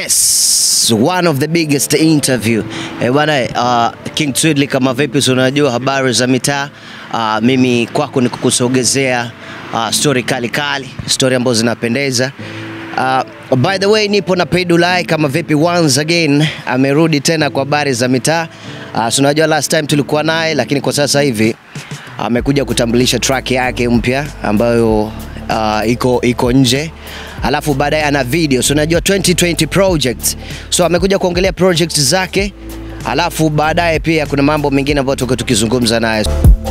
Yes, one of the biggest interview. Eh, bwana uh, King Twiddly kama vipi, si unajua habari za mitaa. Uh, mimi kwako ni kukusogezea uh, story kali kali, story ambazo zinapendeza. Uh, by the way nipo na Pedulai kama vipi, once again amerudi tena kwa habari za mitaa. Uh, si unajua last time tulikuwa naye, lakini kwa sasa hivi amekuja kutambulisha track yake mpya ambayo uh, iko iko nje alafu baadaye ana video so unajua 2020 project so amekuja kuongelea project zake alafu baadaye pia kuna mambo mengine ambayo tuko tukizungumza naye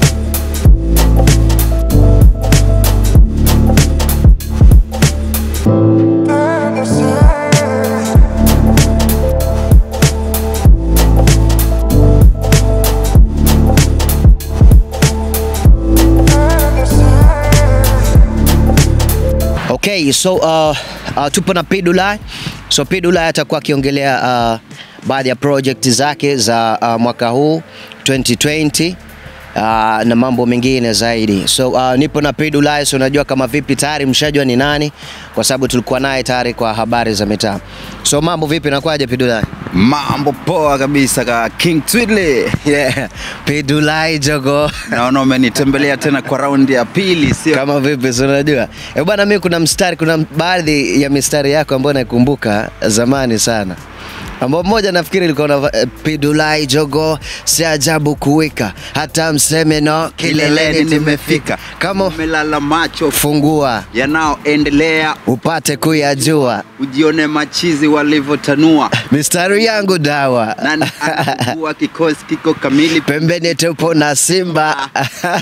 Okay, so uh, uh, tupo na Pidulai. So Pidulai atakuwa akiongelea uh, baadhi ya project zake za uh, mwaka huu 2020 uh, na mambo mengine zaidi. So uh, nipo na Pidulai, so unajua kama vipi, tayari mshajua ni nani, kwa sababu tulikuwa naye tayari kwa habari za mitaa. So mambo vipi, nakwaje Pidulai? Mambo poa kabisa ka King Twiddly. Yeah, Pidulai jogo Naona umenitembelea tena kwa raundi ya pili, sio? kama vipi, si unajua eh bwana, mimi kuna mstari, kuna baadhi ya mistari yako ambayo naikumbuka zamani sana, ambao mmoja nafikiri ilikuwa na eh, Pidulai jogo, si ajabu kuwika hata mseme no, Kileleni nimefika, kama umelala macho fungua yanayoendelea, upate kuyajua ujione machizi walivyotanua. mistari yangu dawa Nani anajua kikosi kiko kamili? pembeni tupo na Simba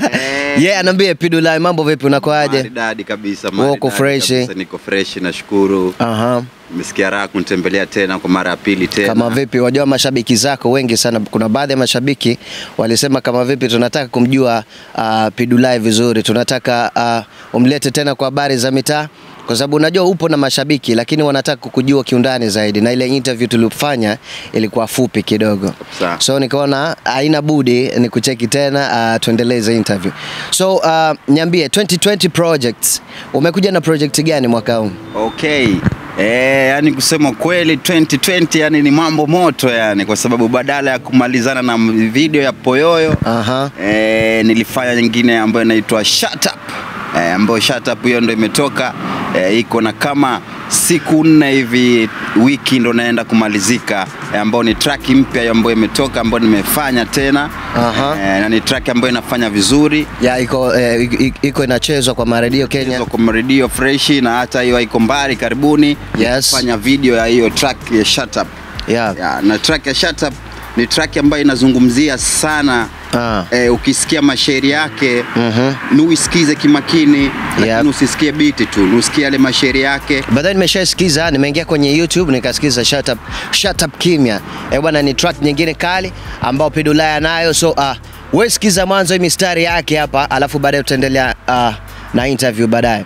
Eh. yeah, anaambia Pidulai, mambo vipi, unakoaje? Maridadi kabisa, Uko maridadi fresh? kabisa, Niko fresh, nashukuru. Aha. Nimesikia raha kunitembelea tena kwa mara ya pili tena. Kama vipi, wajua mashabiki zako wengi sana. Kuna baadhi ya mashabiki walisema kama vipi, tunataka kumjua uh, Pidulai vizuri, tunataka uh, umlete tena kwa habari za mitaa, kwa sababu unajua upo na mashabiki, lakini wanataka kukujua kiundani zaidi, na ile interview tulifanya ilikuwa fupi kidogo, Sawa. so nikaona haina budi ni kucheki tena uh, tuendeleze interview. So uh, niambie 2020 projects, umekuja na project gani mwaka huu? Okay. Eh, yani kusema kweli 2020 yani ni mambo moto yani kwa sababu badala ya kumalizana na video ya Poyoyo Aha. eh, nilifanya nyingine ambayo inaitwa Shut Up. Eh, ambayo Shut Up hiyo ndo imetoka eh, iko na kama siku nne hivi wiki ndo naenda kumalizika eh, ambayo ni track mpya ambayo imetoka ambayo nimefanya tena Aha. eh, na ni track ambayo inafanya vizuri ya iko eh, iko- iko inachezwa kwa maredio Kenya. Hizo kwa redio freshi na hata hiyo haiko mbali karibuni Yes. fanya video ya hiyo track ya Shut Up. Yeah. Ya, na track ya Shut Up ni track ambayo inazungumzia sana Ah. eh, ukisikia mashairi yake Mhm. ni uisikize kimakini lakini Yep. usisikie biti tu ni usikie yale mashairi yake Baadaye nimeshasikiza, nimeingia kwenye YouTube nikasikiza Shut Up, Shut Up Kimya. Eh bwana, ni track nyingine kali ambao Pidulaya anayo, so uh, wewe sikiza mwanzo hii mistari yake hapa, alafu baadaye tutaendelea uh, na interview baadaye.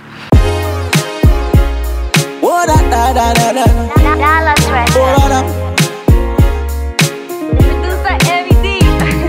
Oh, da, da, da, da, da. Dallas Oh, Records. da, da. Producer Eddie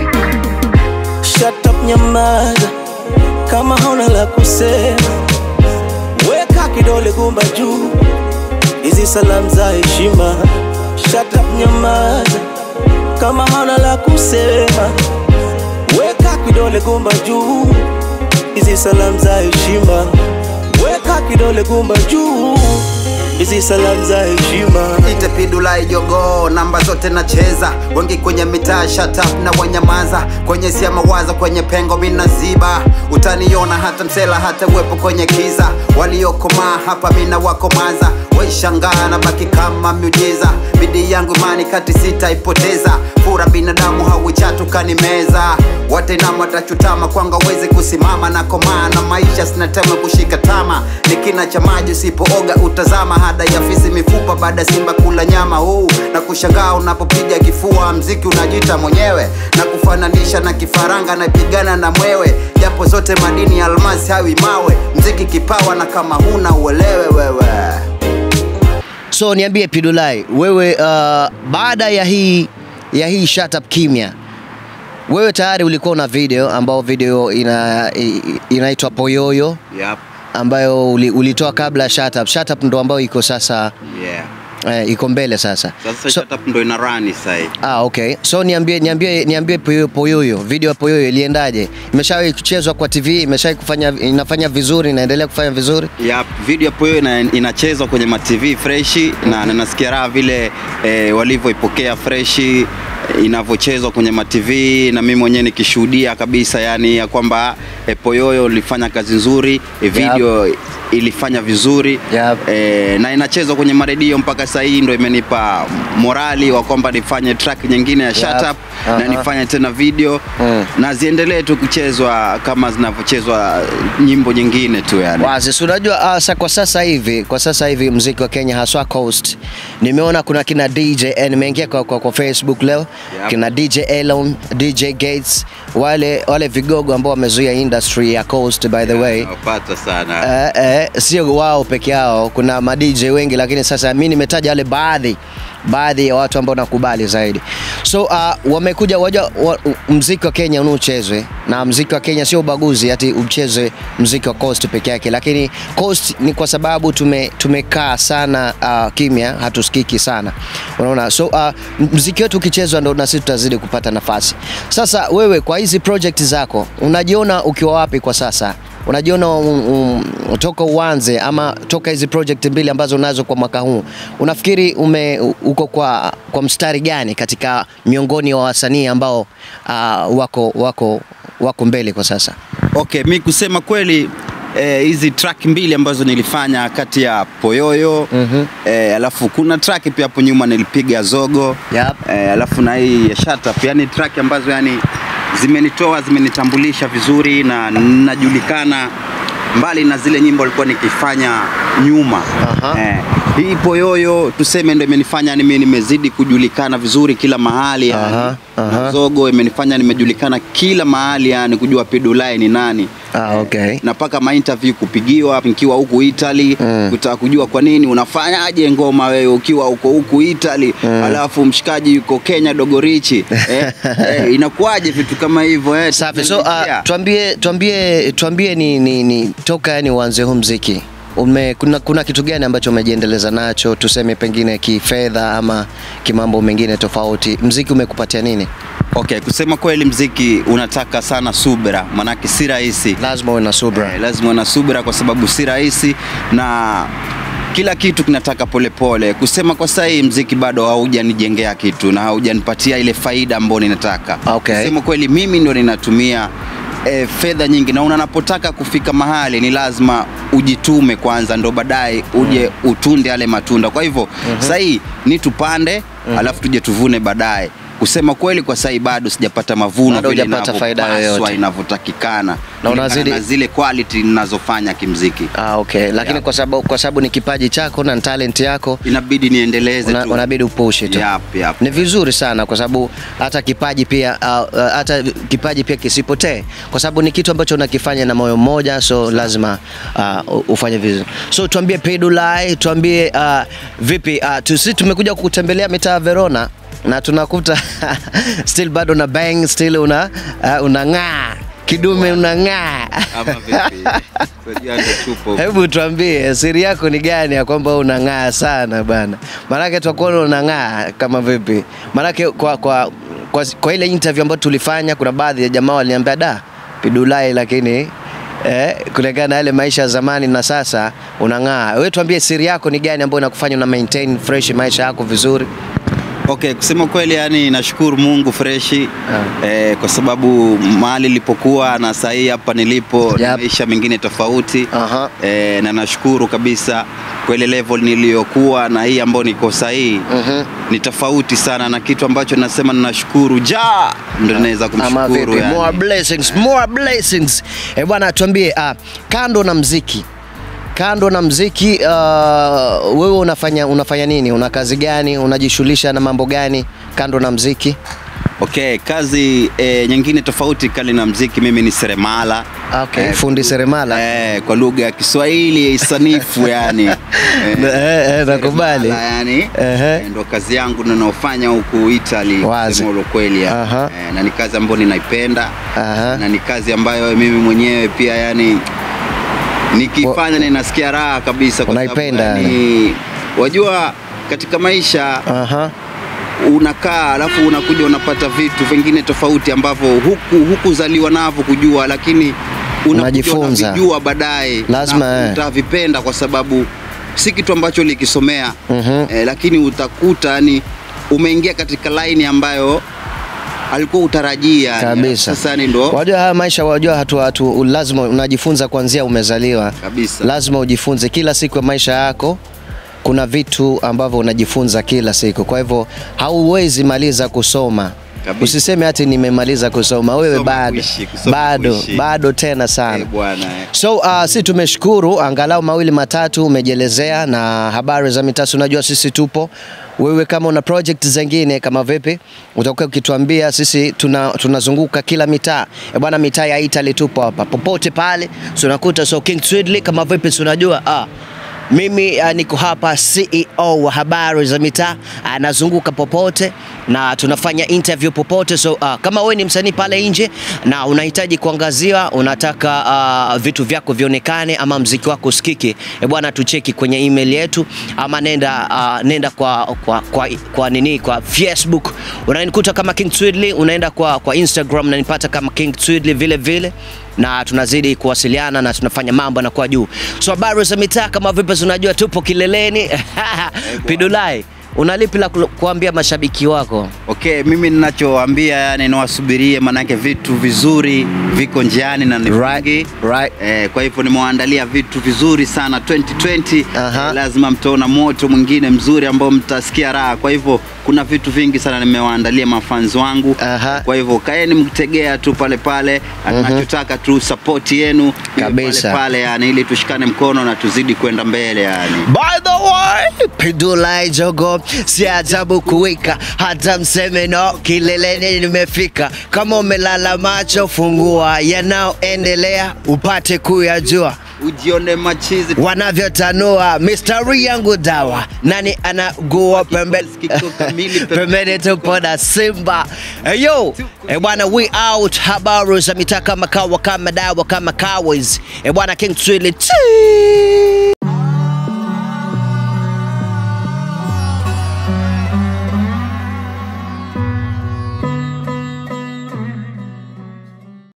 Shut up nyamaza, kama hauna la kusema, weka kidole gumba juu, hizi salamu za heshima. Shut up nyamaza, kama hauna la kusema, weka kidole gumba juu, hizi salamu za heshima. Weka kidole gumba juu, hizi salamu za heshima. ite Pidulai jogo namba zote nacheza wengi kwenye mitaa shut up na wanyamaza kwenye sia mawaza kwenye pengo minaziba utaniona hata msela hata uwepo kwenye kiza waliokomaa hapa mina wakomaza waishangaa na baki kama miujiza bidii yangu imani kati sitaipoteza fura binadamu hauichatu kanimeza watenama watachutama kwanga wezi kusimama na komaa na maisha sinatema kushika tama ni kina cha maji usipooga utazama hada ya fisi mifupa baada ya simba kula nyama huu na kushangaa unapopiga kifua mziki unajita mwenyewe na kufananisha na kifaranga napigana na mwewe japo zote madini ya almasi hawi mawe mziki kipawa na kama huna uelewe wewe So niambie Pidulai, wewe uh, baada ya hii ya hii Shut Up Kimya, wewe tayari ulikuwa una video ambao video ina i- inaitwa Poyoyo yep. ambayo uli, ulitoa kabla ya Shut Up. Shut Up ndo ambayo iko sasa yeah. eh, iko mbele sasa. Sasa So, shut up ndo ina run sasa hivi. ah, okay. So niambie niambie niambie Poyoyo Poyoyo, video ya Poyoyo iliendaje? Imeshawahi kuchezwa kwa TV, imeshawahi kufanya inafanya vizuri, inaendelea kufanya vizuri? ya video hapo hiyo ina, inachezwa kwenye ma TV freshi na na nasikia raha vile eh, walivyoipokea freshi eh, inavyochezwa kwenye ma TV na mimi mwenyewe nikishuhudia kabisa yani ya kwamba eh, Poyoyo ilifanya kazi nzuri eh, video ilifanya vizuri Yep. eh, na inachezwa kwenye maredio mpaka sasa hii ndo imenipa morali wa kwamba nifanye track nyingine ya shut Yep. up na Aha. nifanye tena video Mm. na ziendelee tu kuchezwa kama zinavyochezwa nyimbo nyingine tu yani. Wazi, si unajua uh, sa, kwa sasa hivi kwa sasa hivi mziki wa Kenya haswa Coast, nimeona kuna kina DJ eh, nimeingia kwa, kwa, kwa Facebook leo Yep. kina DJ Elon, DJ Gates, wale wale vigogo ambao wamezuia industry ya Coast by the way Napata sana. Eh, eh, sio wao peke yao, kuna ma DJ wengi, lakini sasa mi nimetaja wale baadhi baadhi ya watu ambao nakubali zaidi. So uh, wamekuja waja wa, mziki wa Kenya unaochezwe na mziki wa Kenya sio ubaguzi ati uchezwe mziki wa Coast peke yake, lakini Coast ni kwa sababu tume, tumekaa sana uh, kimya, hatusikiki sana, unaona. So uh, mziki wetu ukichezwa ndo na sisi tutazidi kupata nafasi. Sasa wewe kwa hizi project zako unajiona ukiwa wapi kwa sasa? unajiona um, um, toka uanze ama toka hizi project mbili ambazo unazo kwa mwaka huu unafikiri ume uko kwa, kwa mstari gani katika miongoni wa wasanii ambao uh, wako, wako, wako mbele kwa sasa Okay, mi kusema kweli eh, hizi track mbili ambazo nilifanya kati ya Poyoyo Mhm. eh, alafu kuna track pia hapo nyuma nilipiga Zogo Yep. eh, alafu na hii ya Shut Up, yani track ambazo yani zimenitoa zimenitambulisha vizuri na najulikana mbali na zile nyimbo alikuwa nikifanya nyuma Aha. eh, hii Poyoyo tuseme ndo imenifanya yani mimi nimezidi kujulikana vizuri kila mahali yani. Aha, aha. Na Zogo imenifanya nimejulikana kila mahali yani kujua Pedulai ni nani ah, okay. na mpaka mainterview kupigiwa nikiwa huku Italy Mm. kutaka kujua kwa nini unafanyaje ngoma wewe ukiwa huko huku Italy alafu mshikaji yuko Kenya Dogorichi eh, eh, inakuwaje vitu kama hivyo eh, Safi. So uh, tunapitia. tuambie tuambie tuambie ni, ni, ni toka yani uanze huu mziki ume, kuna, kuna kitu gani ambacho umejiendeleza nacho tuseme pengine kifedha ama kimambo mengine tofauti mziki umekupatia nini Okay, kusema kweli mziki unataka sana subira, manake si rahisi. lazima uwe na subra Eh, lazima uwe na subira kwa sababu si rahisi na kila kitu kinataka polepole pole. Kusema kwa sasa hii mziki bado haujanijengea kitu na haujanipatia ile faida ambayo ninataka. Okay. Kusema kweli mimi ndo ninatumia E, fedha nyingi na unapotaka kufika mahali ni lazima ujitume kwanza ndo baadaye uje utunde yale matunda kwa hivyo mm sasa hii ni tupande alafu tuje tuvune baadaye kusema kweli kwa sasa hii bado sijapata mavuno Bado vile hujapata faida inavyopaswa, yoyote. inavyotakikana Na kulingana unazidi- na zile quality ninazofanya kimziki Ah, okay. Lakini Yeah. kwa sababu kwa sababu ni kipaji chako na ni talent yako inabidi niendeleze una, tu unabidi upushi tu. Yap, yap. Ni vizuri sana kwa sababu hata kipaji pia uh, uh, hata kipaji pia kisipotee kwa sababu ni kitu ambacho unakifanya na moyo mmoja, so lazima uh, ufanye vizuri. So tuambie Pedulai, tuambie uh, vipi uh, tusi tumekuja kukutembelea mitaa ya Verona na tunakuta still bado na bang still una uh, unang'aa kidume unang'aa Ama vipi? Unajua ndo tupo. Hebu tuambie siri yako ni gani ya kwamba unang'aa sana bana? Maanake twakuona unang'aa kama vipi? Maanake kwa, kwa, kwa, kwa ile interview ambayo tulifanya, kuna baadhi ya jamaa waliniambia da Pidulai, lakini eh, kulingana na yale maisha ya zamani na sasa unang'aa. Wewe tuambie siri yako ni gani ambayo inakufanya una maintain fresh maisha yako vizuri? Okay, kusema kweli yani nashukuru Mungu freshi eh, kwa sababu mahali nilipokuwa na saa hii hapa nilipo ni Yep. maisha mengine tofauti Aha. eh, na nashukuru kabisa kwa ile level niliyokuwa na hii ambayo niko saa hii Mhm. ni tofauti sana na kitu ambacho nasema ninashukuru ja ndo naweza Ama kumshukuru vipi? More yani. blessings, more blessings. Eh, bwana tuambie uh, kando na mziki kando na mziki uh, wewe unafanya unafanya nini? Una kazi gani? Unajishughulisha na mambo gani kando na mziki? Okay, kazi eh, nyingine tofauti kali na mziki, mimi ni seremala. Okay, fundi seremala. Eh, kwa lugha ya Kiswahili sanifu yani. Eh, Eh, eh, nakubali. seremala yani. Ehe. Eh, ndo kazi yangu ninaofanya huku Italy Wazi. kusema ule kweli. ya. Aha. Eh, na ni kazi ambayo ninaipenda. Aha. Na ni kazi ambayo mimi mwenyewe pia yani nikifanya ninasikia raha kabisa kwa sababu Unaipenda yani, wajua katika maisha Aha. unakaa alafu unakuja unapata vitu vingine tofauti ambavyo huku hukuzaliwa navyo kujua, lakini unakuja Unajifunza. unavijua baadaye Lazima, na eh. utavipenda kwa sababu si kitu ambacho ulikisomea Mhm. eh, lakini utakuta yani umeingia katika laini ambayo alikuwa utarajia yani. Kabisa. Sasa ni ndo Wajua haya maisha, wajua hatu, hatu, lazima unajifunza kuanzia umezaliwa. kabisa Lazima ujifunze kila siku ya maisha yako. Kuna vitu ambavyo unajifunza kila siku, kwa hivyo hauwezi maliza kusoma. Kabisa. Usiseme hati nimemaliza kusoma, wewe Kusoma bado kuishi, kusoma bado kuishi. bado tena sana. eh, bwana eh. So uh, si tumeshukuru angalau mawili matatu umejielezea na habari za mitaa. si Unajua sisi tupo, wewe kama una project zingine kama vipi, utakuwa ukituambia. Sisi tuna tunazunguka kila mitaa e bwana, mitaa ya Italy tupo hapa popote pale, so unakuta so King Swidly kama vipi, si unajua ah, mimi uh, niko hapa CEO wa habari za mitaa, anazunguka popote na tunafanya interview popote. So uh, kama wewe ni msanii pale nje na unahitaji kuangaziwa, unataka uh, vitu vyako vionekane ama mziki wako usikike, e bwana, tucheki kwenye email yetu ama nenda uh, nenda kwa, kwa, kwa, kwa nini kwa Facebook unanikuta kama King Twidly, unaenda kwa, kwa Instagram unanipata kama King Twidly vile vile na tunazidi kuwasiliana na tunafanya mambo yanakuwa juu. So habari za mitaa kama vipi, unajua tupo kileleni. Pidulai, una lipi la ku- kuambia mashabiki wako? Okay, mimi ninachowaambia yani niwasubirie, manake vitu vizuri viko njiani na ni Right, vingi. right. Eh, kwa hivyo nimewaandalia vitu vizuri sana 2020. Aha. Eh, lazima mtaona moto mwingine mzuri ambao mtasikia raha. Kwa hivyo kuna vitu vingi sana nimewaandalia mafans wangu. Aha. Kwa hivyo kaeni mtegea tu pale pale, tunachotaka tu support yenu iwe Kabisa. pale pale, yani ili tushikane mkono na tuzidi kwenda mbele yani. By the way, Pidulai Jogo, si ajabu kuwika hata mseme no, kileleni nimefika. Kama umelala macho, fungua yanayoendelea upate kuyajua Ujione machizi wanavyotanua mistari yangu dawa nani anagua pembe Kiko kamili, pembe- pembeni tupo na simba hey, yo eh bwana we out habari za mitaa kama kawa kama dawa kama kawas eh bwana king Twilly. Chii.